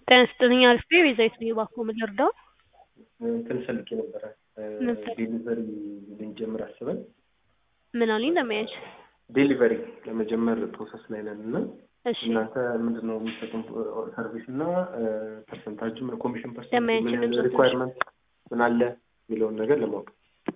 ጤና ይስጥልኝ አሪፍ ነኝ ቤዛዊት ነኝ እባክዎ ምን ልርዳዎ? እንትን ፈልጌ ነበረ ምን ፈልግ- ዴሊቨሪ ልንጀምር አስበን ምን አሉኝ ለመያዝ ዴሊቨሪ ለመጀመር ፕሮሰስ ላይ ነን እና እሺ እናንተ ምንድን ነው የሚሰጡን ሰርቪስ እና ፐርሰንታጁ ኮሚሽን ፐርሰንት ለማየት ምን ድምፆ ሪኳየርመንት ምን አለ የሚለውን ነገር ለማወቅ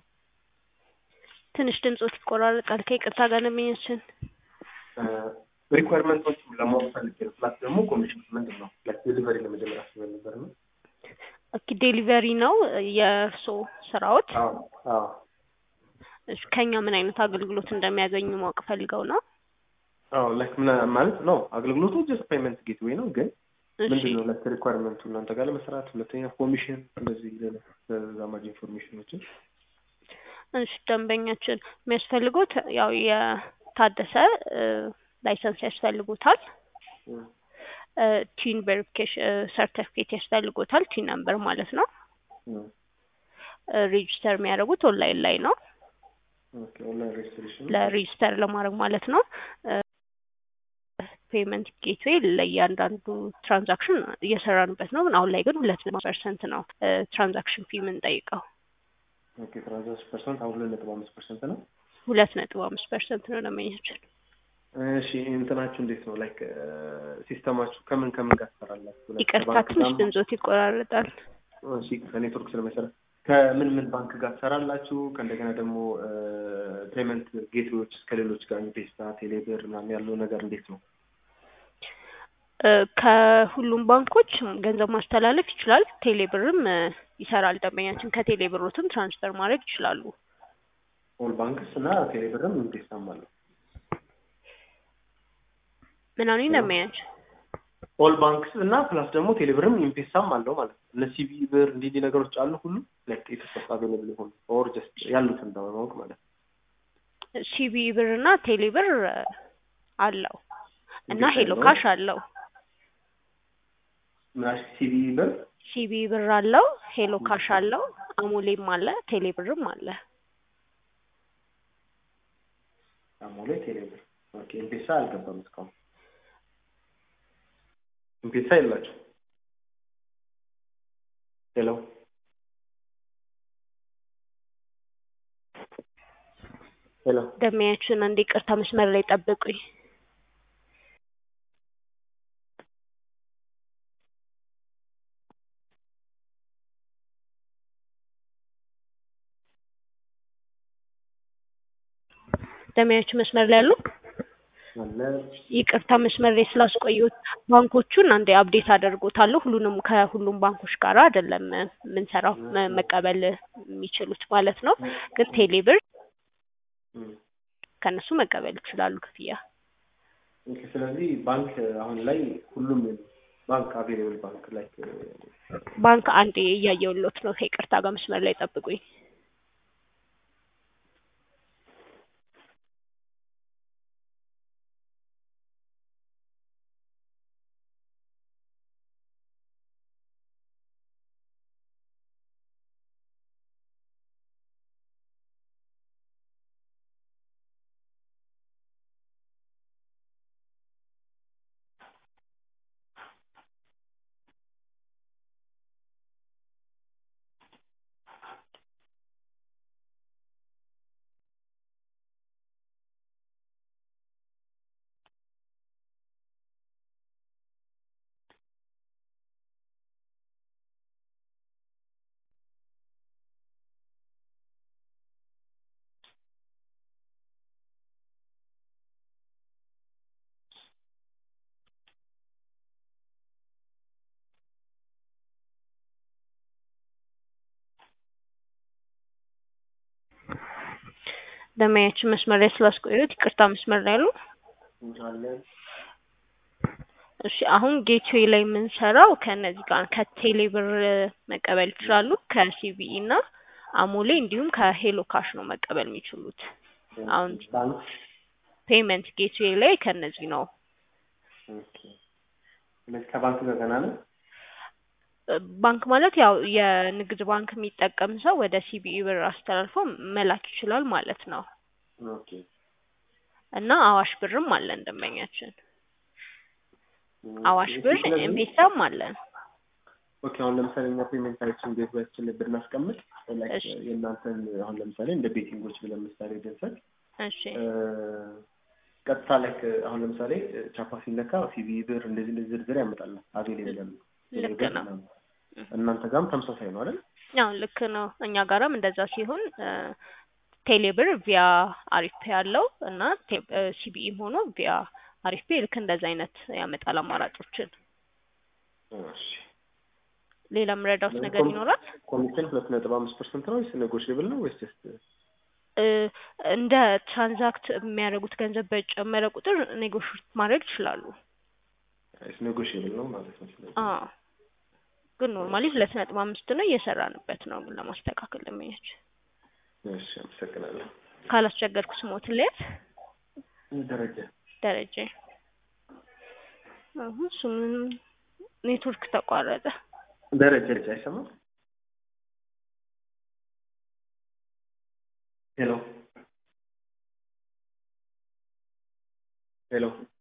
ትንሽ ድምፆት ይቆራረጣል ከይቅርታ ጋር ለመያዝችን ሪኳየርመንቶች ለማወቅ ፈልጌ ነው ፕላስ ደግሞ ኮሚሽን ምንድን ነው ዴሊቨሪ ለመጀመር አስበን ነበር ነው ኦኬ ዴሊቨሪ ነው የእርስዎ ስራዎት አዎ አዎ እሺ ከኛ ምን አይነት አገልግሎት እንደሚያገኙ ማወቅ ፈልገው ነው አዎ ላይክ ምን ማለት ነው አገልግሎቱ ጀስት ፔመንት ጌትዌይ ነው ግን እሺ ምንድን ነው ላይክ ሪኳየርመንቱ እናንተ ጋር ለመስራት ሁለተኛ ኮሚሽን እንደዚህ ተዛማጅ ኢንፎርሜሽኖችን እሺ ደንበኛችን የሚያስፈልጉት ያው የታደሰ ላይሰንስ ያስፈልጉታል ቲን ቬሪፊኬሽን ሰርተፊኬት ያስፈልጎታል ቲን ነምበር ማለት ነው ሬጂስተር የሚያደርጉት ኦንላይን ላይ ነው ኦኬ ኦንላይን ሬጅስትሬሽን ለሬጂስተር ለማድረግ ማለት ነው ፔመንት ጌትዌይ ለእያንዳንዱ ትራንዛክሽን እየሰራንበት ነው አሁን ላይ ግን ሁለት ፐርሰንት ነው ትራንዛክሽን ፊ የምንጠይቀው ኦኬ ትራንዛክሽን ፐርሰንት አሁን ሁለት ነጥብ አምስት ፐርሰንት ነው ሁለት ነጥብ አምስት ፐርሰንት ነው ለመኛችን እሺ እንትናችሁ እንዴት ነው ላይክ ሲስተማችሁ ከምን ከምን ጋር ትሰራላችሁ Like ይቅርታ ከባንክ ትንሽ ጋር- ድምፆት ይቆራረጣል እሺ ከኔትወርክ ስለመሰረት ከምን ምን ባንክ ጋር ትሰራላችሁ ከእንደገና ደግሞ ፔመንት ጌትዌዎች ከሌሎች ጋር ኢምፔስታ ቴሌብር ምናምን ያለው ነገር እንዴት ነው እ ከሁሉም ባንኮች ገንዘብ ማስተላለፍ ይችላል ቴሌብርም እ ይሰራል ደንበኛችን ከቴሌብሮትም ትራንስፈር ማድረግ ይችላሉ ኦል ባንክስ እና ቴሌብርም ኢምፔስታም አለው ምናምን ደንበኛችን ኦል ባንክስ እና ፕላስ ደግሞ ቴሌብርም ኢምፔሳም አለው ማለት ነው እነ ሲቢ ብር እንዲህ እንዲህ ነገሮች አሉ ሁሉ ላይክ ኢትዮጵያ አቬለብል የሆኑ ኦር ጀስት ያሉትን በማወቅ ማለት ነው ሲቢ ብር እና ቴሌብር እ አለው እና እንዴት ሄሎ አለው? ካሽ አለው ምናሽ ሲቢ ብር ሲቢ ብር አለው ሄሎ ካሽ አለው አሞሌም አለ ቴሌብርም አለ አሞሌ ቴሌብር ኦኬ ኢምፔሳ አልገባም እስካሁን ኢምፔሳ የላችሁ ሄሎ ሄሎ ደንበኛችን አንድ ይቅርታ መስመር ላይ ጠብቁኝ ደንበኛችን መስመር ላይ አሉ አለ ይቅርታ መስመር ላይ ስላስቆየሁት ባንኮቹን አንዴ አፕዴት አደርጎታለሁ ሁሉንም ከሁሉም ባንኮች ጋር አይደለም የምንሰራው መ- መቀበል የሚችሉት ማለት ነው ግን ቴሌብር እም። ከእነሱ መቀበል ይችላሉ ክፍያ ኦኬ ስለዚህ ባንክ አሁን ላይ ሁሉም የለም። ባንክ አቬሌብል ባንክ ላይ ባንክ አንዴ እያየሁሎት ነው ከይቅርታ ጋር መስመር ላይ ጠብቁኝ ደንበኛችን መስመር ላይ ስላስቆየሁት ይቅርታ መስመር ላይ አሉ አለ እሺ አሁን ጌትዌይ ላይ የምንሰራው ከእነዚህ ጋር ከቴሌብር መቀበል ይችላሉ ከሲቢኢ እና አሞሌ እንዲሁም ከሄሎ ካሽ ነው መቀበል የሚችሉት አሁን ባንክ ፔመንት ጌትዌይ ላይ ከእነዚህ ነው ኦኬ ስለዚህ ከባንክ ጋር ገና ነው እ ባንክ ማለት ያው የንግድ ባንክ የሚጠቀም ሰው ወደ ሲቢኢ ብር አስተላልፎ መላክ ይችላል ማለት ነው ኦኬ እና አዋሽ ብርም አለን ደንበኛችን አዋሽ ኦኬ፣ ብር ስለዚህ- ኤምፔሳም አለን ኦኬ አሁን ለምሳሌ እኛ ፔመንታችን ጌትዌያችን ላይ ብናስቀምጥ ላይክ እሺ። የእናንተን አሁን ለምሳሌ እንደ ቤቲንጎች ብለን ምሳሌ ብንሰጥ እሺ ቀጥታ ላይክ አሁን ለምሳሌ ቻፓ ሲነካ ሲቪ ብር እንደዚህ እንደዚህ ዝርዝር ያመጣል አቬሌብል ያሉ ልክ ነው። እናንተ ጋርም ተመሳሳይ ነው አይደል? ያው ልክ ነው። እኛ ጋራም እንደዛ ሲሆን ቴሌብር ቪያ አሪፍ ፔ ያለው እና ሲቢኢም ሆኖ ቪያ አሪፍ ፔ ልክ እንደዛ አይነት ያመጣል አማራጮችን። እሺ ሌላ የምረዳውት ነገር ይኖራል? ኮሚሽን ሁለት ነጥብ አምስት ፐርሰንት ነው ወይስ ኔጎሽብል ነው ወይስ ጀስት እ እንደ ትራንዛክት የሚያደርጉት ገንዘብ በጨመረ ቁጥር ኔጎሽት ማድረግ ይችላሉ። ኔጎሽብል ነው ማለት ነው? ስለዚህ አዎ ግን ኖርማሊ ሁለት ነጥብ አምስት ነው እየሰራንበት ነው ግን ለማስተካከል ለመሄድ እሺ አመሰግናለሁ። ካላስቸገርኩ ስሞት ለያት ደረጃ ደረጀ አሁን ስሙን ኔትወርክ ተቋረጠ። ደረጃ ልጅ አይሰማም? ሄሎ ሄሎ